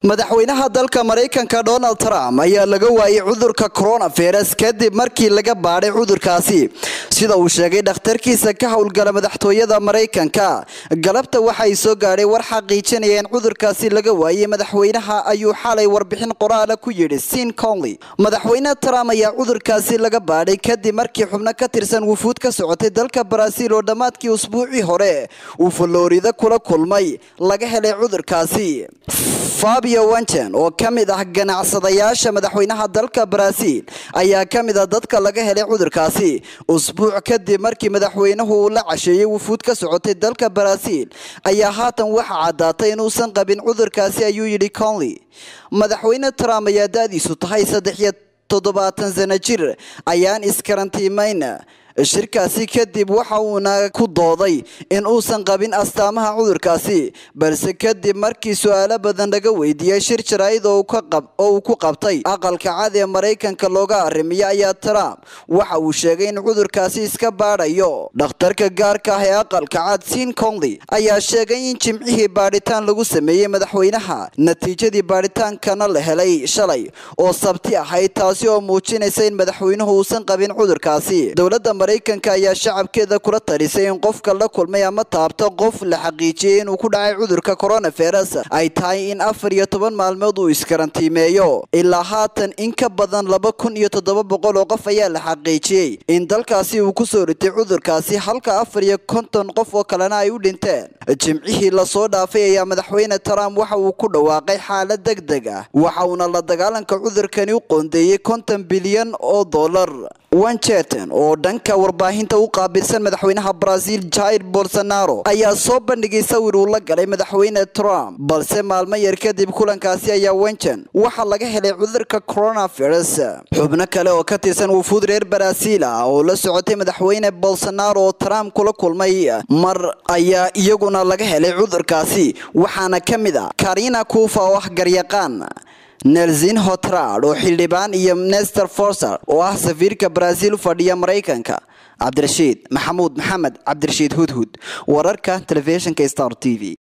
madaxweynaha dalka maraykanka donald trump ayaa laga waayay cudurka coronavirus kadib markii laga baadhay cudurkaasi sida uu sheegay dhakhtarkiisa ka howlgala madaxtooyada maraykanka galabta waxay soo gaadhay war xaqiijinaya in cudurkaasi laga waayay madaxweynaha ayuu xalay warbixin qoraala ku yidhi sin conley madaxweyne trump ayaa cudurkaasi laga baadhay kadib markii xubno ka tirsan wufuud ka socotay dalka baraaziil oo dhammaadkii usbuucii hore uu faloorida kula kulmay laga helay cudurkaasi fabio wanchen oo ka mid ah ganacsadayaasha madaxweynaha dalka baraaziil ayaa ka mid ah dadka laga helay cudurkaasi usbuuc kadib markii madaxweynuhu uu la casheeyey wufuud ka socotay dalka baraaziil ayaa haatan waxa caddaatay inuusan qabin cudurkaasi ayuu yidhi conley madaxweyne trump ayaa da-diisu tahay saddex iyo toddobaatan sano jir ayaan iskarantiimayna shirkaasi kadib waxa uuna ku dooday in uusan qabin astaamaha cudurkaasi balse kadib markii su-aalo badan laga weydiiyey shir jaraa'id oo uu ku qabtay aqalka cad ee maraykanka looga arrimiyo ayaa trump waxa uu sheegay in cudurkaasi iska baadhayo dhakhtarka gaarka ah ee aqalka cad sin conley ayaa sheegay in jimcihii baadhitaan lagu sameeyey madaxweynaha natiijadii baadhitaankana la helay shalay oo sabti ahayd taasi oo muujinaysa in madaxweynuhu uusan qabin cudurkaasi dowladda maraykanka ayaa shacabkeeda kula talisay in qofka la kulmay ama taabto qof la xaqiijiyey inuu ku dhacay cudurka coronavirus ay tahay in afar iyo toban maalmood uu iskarantiimeeyo ilaa haatan in ka badan laba kun iyo toddoba boqol oo qof ayaa la xaqiijiyey in dalkaasi uu kusoo ritay cudurkaasi halka afar iyo konton qof oo kalena ay u dhinteen jimcihii lasoo dhaafay ayaa madaxweyne trump waxa uu ku dhawaaqay xaalad deg deg ah waxa uuna la dagaalanka cudurkani u qoondeeyey konton bilyan oo dollar wancheton oo dhanka warbaahinta u qaabilsan madaxweynaha brazil jair bolsonaro ayaa soo bandhigay sawir uu la galay madaxweyne trump balse maalmo yar kadib kulankaasi ayaa wenchen waxaa laga helay cudurka coronavirus xubno kale oo ka tirsan wufuud reer baraasiil ah oo la socotay madaxweyne bolsonaro oo trump kula kulmay mar ayaa iyaguna laga helay cudurkaasi waxaana ka mid ah karina kuufa oo ah garyaqaan nelsin hotrad oo xildhibaan iyo nester forser oo ah safiirka baraaziil u fadhiya maraykanka cabdirashiid maxamuud maxamed cabdirashiid hudhud wararka telefishinka star t v